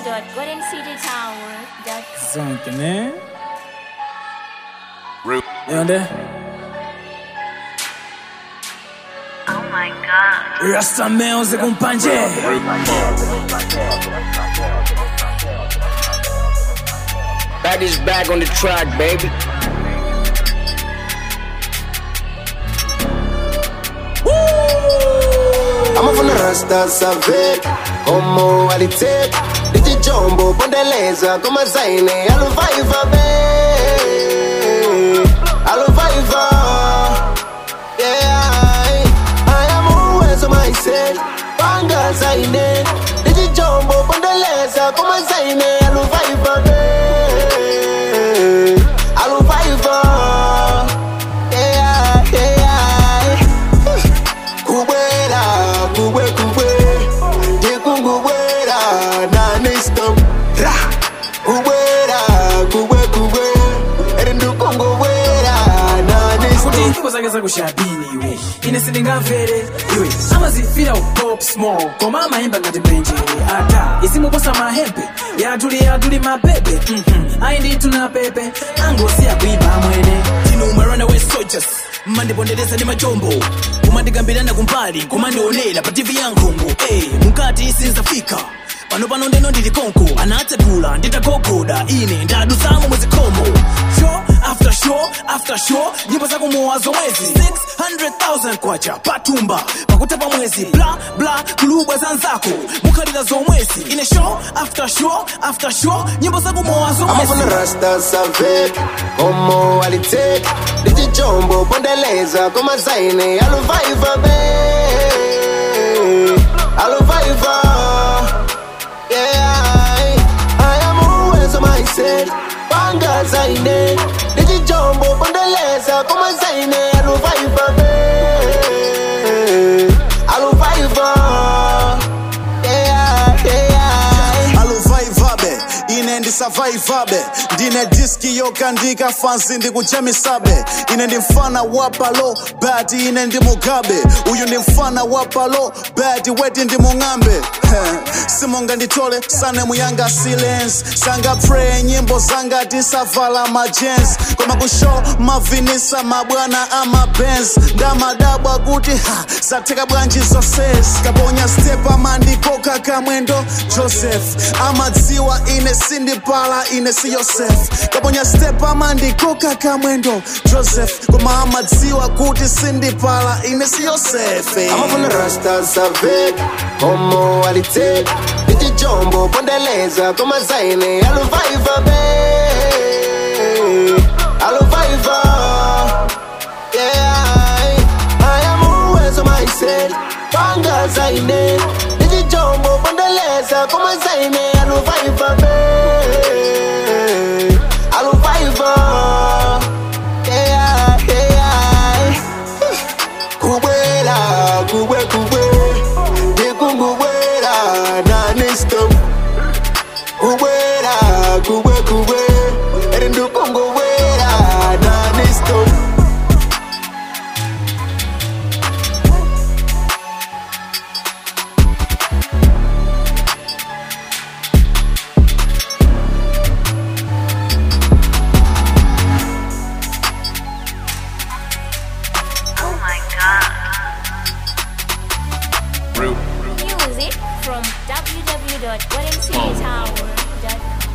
www.goldencitytower.com. Something, man. Root. You know that? Oh my god. Rasta Music un panje. Back is back on the track, baby. I'm from the rasta savet Como alitek Digi jombo pondeleza Koma zaine Aluvaiva be Aluvaiva Yeah I am uwezo myself Panga zaine Digi jombo pondeleza Koma zaine Aluvaiva be Aluvaiva Yeah yeah kubwera kubwe kubwe ndikungubwera nanistom ra kubwera kubwe kubwe eri ndikungubwera kuti nanistom nyimbo zake zakushabini iwe ine sindingamvere iwe amazifira upop small koma amayimba ngati mlenjere ata isimuposa mahembe yatuli yatuli mabebe mhm. ayi ndithu na pepe angosiya kuipa amwene tino runaway soldiers mmandipondereza ndi majombo kumandikambirana kumbali kumandionera pa tv ya nkhungu hey, mukati sinzafika pano pano ndeno ndili konko anatsekula nditagogoda ine ndadusamo mwezikhomo show after show after show nyimbo zakumowa zomwezi 600000 kwacha patumba pakuta pa mwezi bla bla kulubwa zanzako mukhalira zomwezi ine show after show after show nyimbo zakumowa amafuna zomwezi rasta savet komo alitek ndijijombo pondeleza koma zaine aluvaiva be aluvaiva yeah I am uwezo myself panga zaine ndijijombo pondeleza koma zaine aluvaiva be aluvaiva yeah yeah aluvaivabe ine ndisavaivabe ndine diski yokandika fansi ndikuchemisabe ine ndi mfana wa palo bati ine ndi mugabe uyu ndi mfana wa palo bati weti ndi mung'ambe simunga nditole sanemu yanga silence sanga pray nyimbo zanga tisavala majens koma kushow mavinisa mabwana amabens ndamadabwa kuti ha zatheka bwanji zoses kaponya step amandikoka kamwendo joseph amadziwa ine sindipala ine si yosef kaponya step amandikoka kamwendo joseph koma amadziwa kuti sindipala ine si yosefe amafuna rasta savet komo alitek ndijijombo pondeleza koma zaine aluvaiva be aluvaiva yeah I am uwezo myself panga zaine ndijijombo pondeleza koma zaine aluvaiva be aluvaiva yeah yeah kubwera kubwe kubwe ndikungubwera nanistom kubwera kubwe kubwe eri ndikungubwera nanistom Oh my god. Root. Music from www.goldencitytower.com.